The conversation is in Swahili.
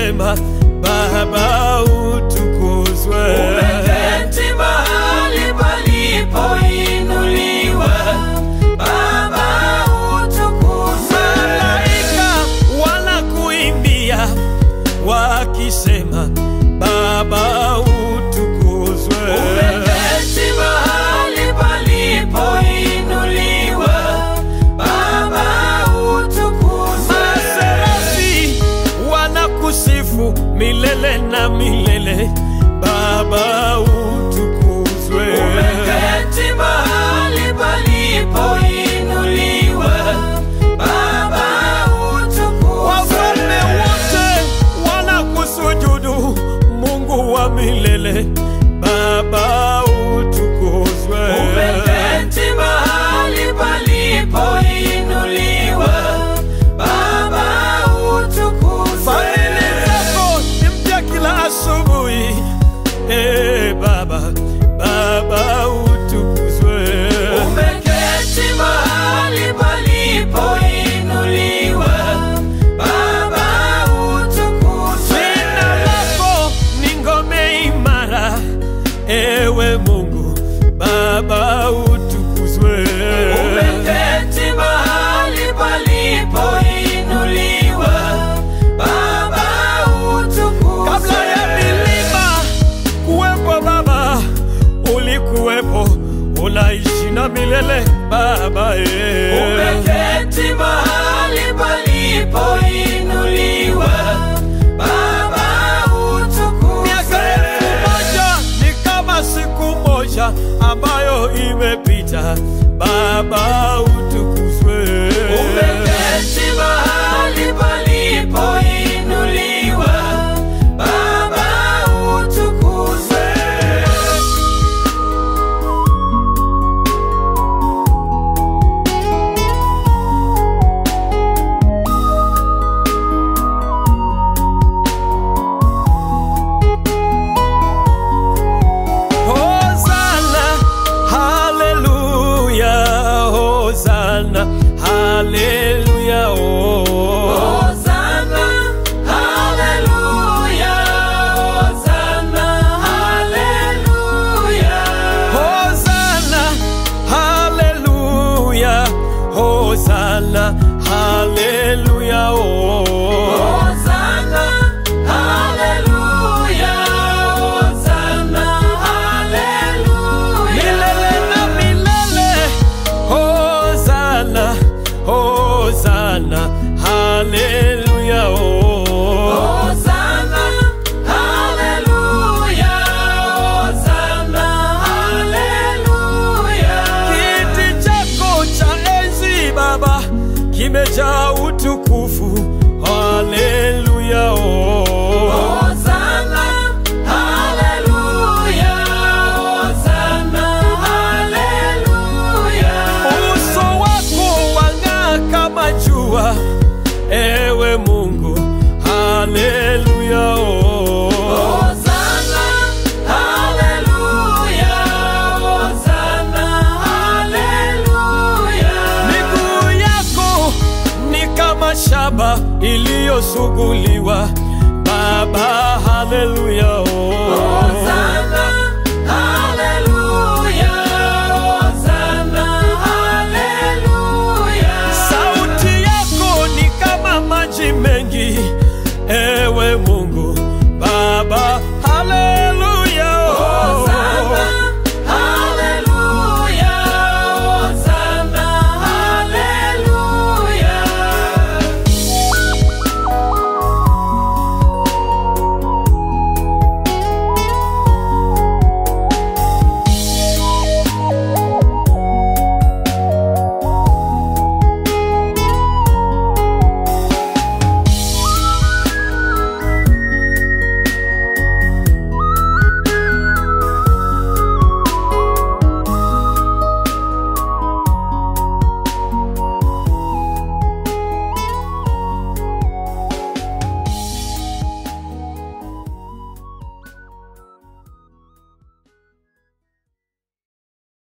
wakisema Baba utukuzwe. Umeketi mahali palipoinuliwa, Baba utukuzwe. Malaika wanakuimbia wakisema Baba utukuzwe. Umeketi mahali palipoinuliwa, Baba utukuzwe. Maserafi wanakusifu milele na milele, Baba utukuzwe. Umeketi mahali palipoinuliwa, Baba utukuzwe. Wafalme wote wanakusujudu, Mungu wa milele, Baba utukuzwe. Umeketi mahali palipoinuliwa, Baba utukuzwe. Fadhili zako ni mpya kila asubuhi, eh Baba, Baba utukuzwe. Umeketi mahali palipoinuliwa, Baba utukuzwe. Jina lako ni ngome imara, ewe Mungu, Baba utukuzwe. Umeketi mahali palipoinuliwa, Baba utukuzwe. Kabla ya milima kuwepo, Baba ulikuwepo, unaishi na milele Baba eh. Umeketi mahali palipoinuliwa, Baba Miaka utukuzwe. elfu moja ni kama siku moja ambayo imepita, Baba utukuzwe. Umeketi mahali palipoinuliwa, Baba utukuzwe. Hosanna, haleluya, Hosanna, haleluya, oh. Hosanna, haleluya, Hosanna, haleluya. Hosanna, haleluya, Hosanna, haleluya, oh. Hosanna, haleluya, Hosanna, haleluya. Milele na milele, Hosanna, Hosanna, haleluya, oh. Hosanna, haleluya, Hosanna, haleluya. Kiti chako cha enzi Baba kimejaa utukufu, haleluya, oh. Hosanna, haleluya, Hosanna, haleluya. Uso wako wang'aa kama jua, ewe Mungu, haleluya, oh. Hosanna, haleluya, Hosanna, haleluya. Miguu yako ni kama shaba iliyosuguliwa, Baba, haleluya, oh.